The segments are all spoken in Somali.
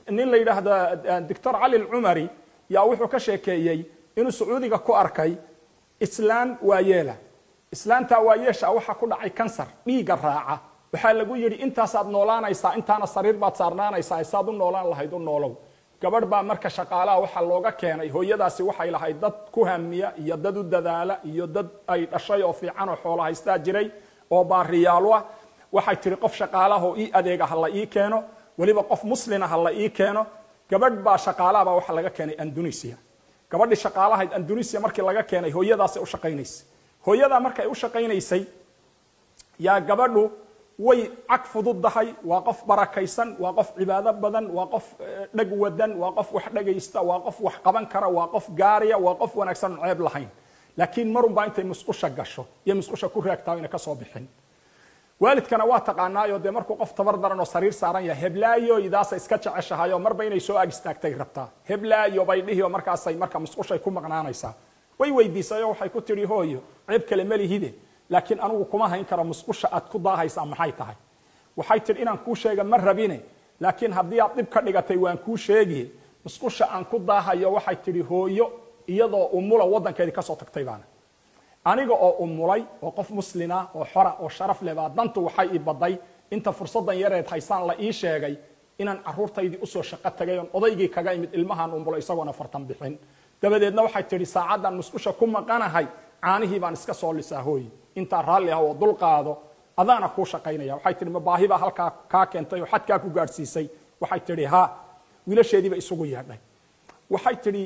nin la yidhaahda doctor cali alcumari yaa wuxuu ka sheekeeyey inuu sacuudiga ku arkay islaan waayeela islaantaa waayeesha waxaa ku dhacay kansar dhiigga raaca waxaa lagu yidhi intaasaad noolaanaysaa intaana sariir baad saarnaanaysaa saad u noolaan lahayd u noolow gabadh baa marka shaqaalaha waxaa looga keenay hooyadaasi waxay lahayd dad ku hamiya iyo dad u dadaala iyo dad ay dhashay oo fiican oo xoolo haystaa jiray oo baariyaalu ah waxay tihi qof shaqaalahoo ii adeega ha la ii keeno weliba qof muslina ha la ii keeno gabadh baa shaqaalahaba waxaa laga keenay andunisia gabadhii shaqaalahayd andunisia markii laga keenay hooyadaasay u shaqaynaysay hooyadaa markay u shaqaynaysay yaa gabadhu way cag fududdahay waa qof barakaysan waa qof cibaado badan waa qof dheg wadan waa qof wax dhagaysta waa qof wax qaban kara waa qof gaariya waa qof wanaagsan on ceeb lahayn laakiin marunbaa intay musqusha gasho iyo musqusha ku raagtaa ina ka soo bixin waalidkana waa taqaanaayo dee markuu qof tabar daran oo sariir saaran yahay heblaayo idaasa iska jeceshahayo marba inay soo ag istaagtay rabtaa heblaayo bay dhihi oo markaasay marka musqushay ku maqnaanaysaa way weydiisayo waxay ku tidhi hooyo ceeb kale malihide laakiin anugu kuma hayn karo musqusha aad ku daahaysaa maxay tahay waxay tidhi inaan kuu sheega ma rabine laakiin haddii aad dhib ka dhigatay waan kuu sheegi musqusha aan ku daahayo waxay tidhi hooyo iyadoo umula waddankeedii kasoo tagtay baana aniga oo umulay oo qof muslina oo xora oo sharaf leh baa dantu waxay ii baday inta fursaddan yareed haysaan la ii sheegay inaan caruurtaydii usoo shaqo tagay oon odaygii kaga imid ilmahaan umulay isagoona fartan bixin dabadeedna waxay tidhi saacaddan musqusha ku maqanahay caanihii baan iska soo lisaa hooyi intaa raalli ah oo dul qaado adaana kuu shaqaynaya waxay tihi ma baahi baa halkaa kaa keentay oo xadkaa ku gaadhsiisay waxay tidhi ha wiilasheediiba isugu yeedhay waxay tidhi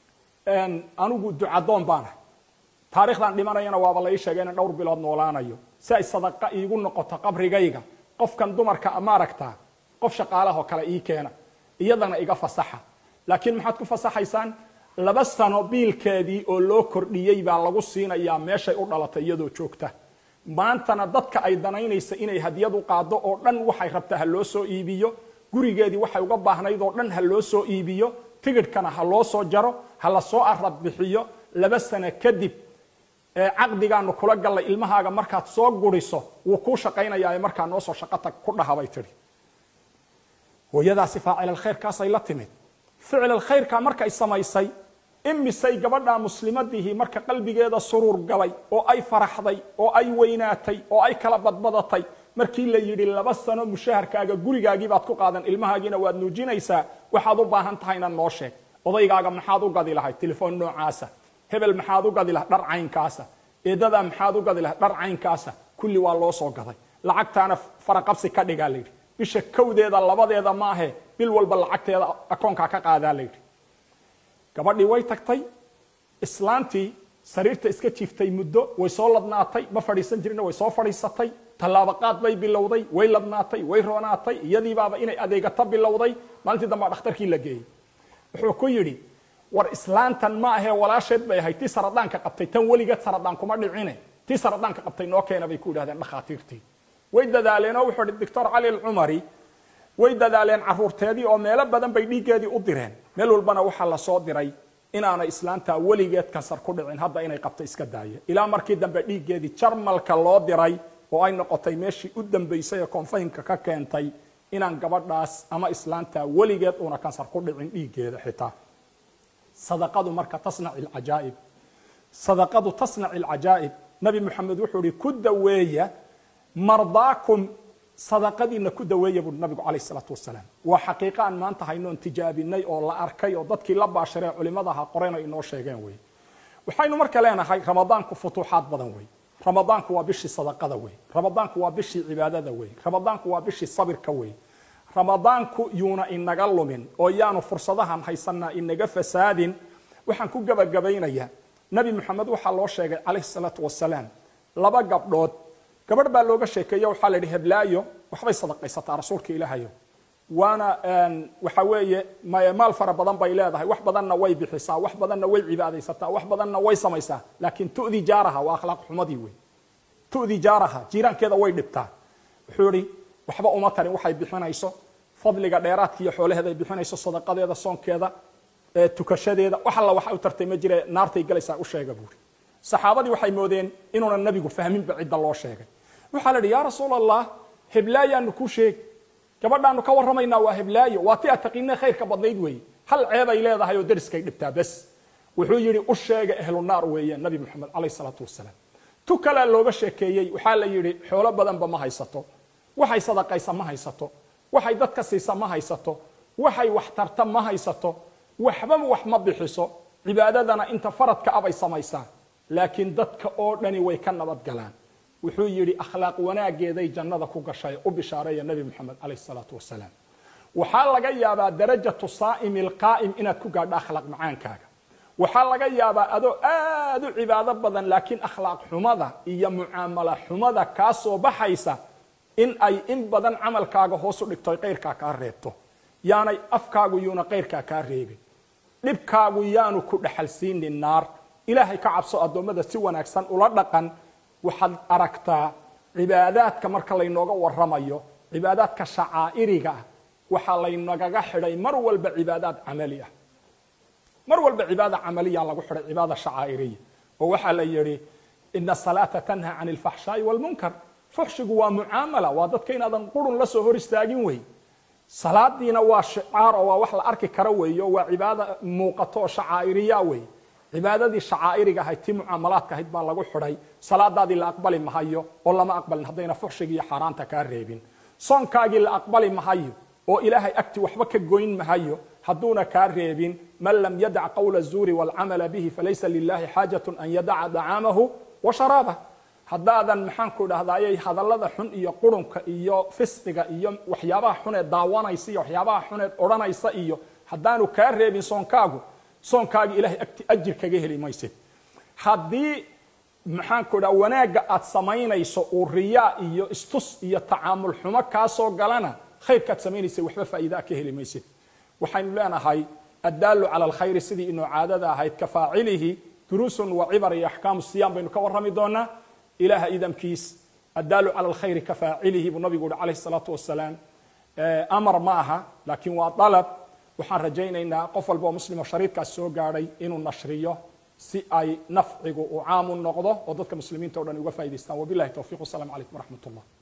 anigu ducadoon baanahay taarikhdan dhimanayana waaba la ii sheegay inaan dhowr bilood noolaanayo si ay sadaqa iigu noqoto qabrigayga qofkan dumarka ma aragtaa qof shaqaalahoo kale ii keena iyadana iga fasaxa laakiin maxaad ku fasaxaysaan laba sano biilkeedii oo loo kordhiyey baa lagu siinayaa meeshay u dhalatay iyadoo joogta maantana dadka ay danaynaysa inay hadiyadu qaado oo dhan waxay rabtaa ha loo soo iibiyo gurigeedii waxay uga baahnayd oo dhan ha loo soo iibiyo tigidhkana ha loo soo jaro ha la soo arab bixiyo laba sano kadib caqdigaanu kula gallay ilmahaaga markaad soo guriso wuu kuu shaqaynayaa markaa noo soo shaqotag ku dhahabay tidhi hooyadaasi faacil alkhayrkaasay la timid ficil alkhayrka markay samaysay imisay gabadha muslimadihii marka qalbigeeda suruur galay oo ay faraxday oo ay weynaatay oo ay kala badbadatay markii la yidhi laba sano mushaharkaaga gurigaagii baad ku qaadan ilmahaagiina waad nuujinaysaa waxaad u baahan tahayna noo sheeg odaygaaga maxaad u gadi lahayd telefoon noocaasa hebel maxaad u gadi lahayd dhar caynkaasa eedadaa maxaad u gadi lahayd dhar caynkaasa kulli waa loo soo gaday lacagtaana faraqabsi ka dhigaa layidhi bisha kowdeeda labadeeda maahe bil walba lacagteeda akoonkaa ka qaadaa layidhi gabadhii way tagtay islaantii sariirta iska jiiftay muddo way soo ladnaatay ma fadhiisan jirina way soo fadhiisatay tallaabaqaad bay bilowday way ladnaatay way roonaatay iyadiibaaba inay adeegato bilowday maalintii dambaa dhakhtarkii la geeyey wuxuu ku yidhi war islaantan ma ahee walaasheed bay ahayd tii saradaanka qabtay tan weligeed saradaan kuma dhicine tii saradaanka qabtay noo keena bay ku yidhahdeen dhakhaatiirtii way dadaaleen oo wuxuu ihi doctor cali alcumari way dadaaleen caruurteedii oo meelo badan bay dhiiggeedii u direen meel walbana waxaa lasoo diray inaanay islaantaa weligeed kansar ku dhicin hadda inay qabto iska daaya ilaa markii dambe dhiiggeedii jarmalka loo diray oo ay noqotay meeshii u dambaysay ee konfaynka ka keentay inaan gabadhaas ama islaantaa weligeed uuna kansar ku dhicin dhiiggeeda xitaa sadaqadu marka tasnac alcajaa'ib sadaqadu tasnac alcajaa'ib nabi moxamed wuxuu ihi ku daweeya mardaakum sadaqadiina ku daweeya buui nabigu calayh isalaatu wasalaam waa xaqiiqa aan maanta haynoon tijaabinay oo la arkay oo dadkii la baashiree culimadaha qorena inoo sheegeen wey waxaynu marka leenahay ramadaanku futuuxaad badan wey ramadaanku waa bishii sadaqada wey ramadaanku waa bishii cibaadada wey ramadaanku waa bishii sabirka wey ramadaanku yuuna inaga lumin oo yaanu fursadahan haysanaa inaga fasaadin waxaan ku gebagabaynayaa nabi moxamed waxaa loo sheegay calayh salaatu wasalaam laba gabdhood gabadh baa looga sheekeeye waxaa la yidhi heblaayo waxbay sadaqaysataa rasuulka ilaahayo waana waxa weeye maal fara badan bay leedahay wax badanna way bixisaa wax badanna way cibaadaysataa wax badanna way samaysaa laakiin tu'di jaaraha waa akhlaaq xumadii wey tu'di jaaraha jiiraankeeda way dhibtaa wuxuu ihi waxba uma tarin waxay bixinayso fadliga dheeraadka iyo xoolaheeda ay bixinayso sadaqadeeda soonkeeda tukashadeeda wax alla waxa u tartay ma jire naartay galaysaa u sheega buuri saxaabadii waxay moodeen inuuna nabigu fahminba cidda loo sheegay waxaa la yidhi yaa rasuul allah heblaayaanu kuu sheegi gabadhaanu ka warramaynaa waa heblaayo waa ti aad taqiinee khayrka badnayd weeye hal ceebay leedahay oo deriskay dhibtaa bes wuxuu yidhi u sheega ehlu naar weeye nabi moxamed calayh salaatu wasalaam tu kalea looga sheekeeyey waxaa la yidhi xoolo badanba ma haysato waxay sadaqaysa ma haysato waxay dadka siisa ma haysato waxay wax tarta ma haysato waxbaba wax ma bixiso cibaadadana inta faradka abay samaysaa laakiin dadka oo dhani way ka nabad galaan wuxuu yidhi akhlaaq wanaageeday jannada ku gashay u bishaareeya nabi moxamed calayh salaatu wasalaam waxaa laga yaabaa darajatu saa'imi alqaa'im inaad ku gaadho akhlaaq macaankaaga waxaa laga yaabaa adoo aad u cibaado badan laakiin akhlaaq xumada iyo mucaamala xumada kaa soo baxaysa in ay in badan camalkaaga hoos u dhigto kayrkaa kaa reebto yaanay afkaagu yuuna kayrkaa kaa reebin dhibkaagu yaanu ku dhexalsiinin naar ilaahay ka cabso addoommada si wanaagsan ula dhaqan waxaad aragtaa cibaadaadka marka laynooga warramayo cibaadaadka shacaa'iriga ah waxaa laynagaga xidhay mar walba cibaadaad camali ah mar walba cibaada camaliyaa lagu xidhay cibaada shacaa'iriya oo waxaa la yidhi ina asalaata tanha can alfaxshaa'i walmunkar fuxshigu waa mucaamala waa dadka inaadan qurun la soo hor istaagin wey salaadiina waa shicaar oo waa wax la arki kara weeye oo waa cibaada muuqato oo shacaa'iriya wey cibaadadii shacaa'iriga ahayd tii mucaamalaadka ahayd baa lagu xidhay salaadaadii la aqbali mahayo oo lama aqbalin haddayna fuxshigi iyo xaaraanta kaa reebin soonkaagii la aqbali mahayo oo ilaahay agti waxba ka goyn mahayo hadduuna kaa reebin man lam yadac qawla zuuri waalcamala bihi falaysa lilahi xaajatu an yadaca dacaamahu wa sharaabah haddaadan maxaanku dhahdaayay hadallada xun iyo qurunka iyo fisqiga iyo waxyaabaha xuneed daawanaysa iyo waxyaabaha xuneed odhanaysa iyo haddaanu kaa reebin soonkaagu soonkaagi ilahay agti ajir kaga heli maysid haddii maxaanku dhaha wanaagga aad samaynayso uu riyaa iyo istus iyo tacaamul xumo kaa soo galana khayrkaad samaynaysa waxba faa'iidaa ka heli maysid waxaynu leenahay addaalu cala alkhayri sidii inoo caadada ahayd ka faacilihi duruusun wa cibar iyo axkaamu siyam baynu ka warrami doonaa ilaha idamkiis addaalu cala alkhayri ka faacilihi buu nabigu uhi calayh salaatu wasalaam amar ma aha laakiin waa dalab waxaan rajaynaynaa qof walba oo muslimo shariidkaas soo gaadhay inuu nashriyo si ay nafcigu uu caamu noqdo oo dadka muslimiinta o dhan uga faa'idaystaan wabilahi towfiq wasalaamu calaykum waraxmat ullah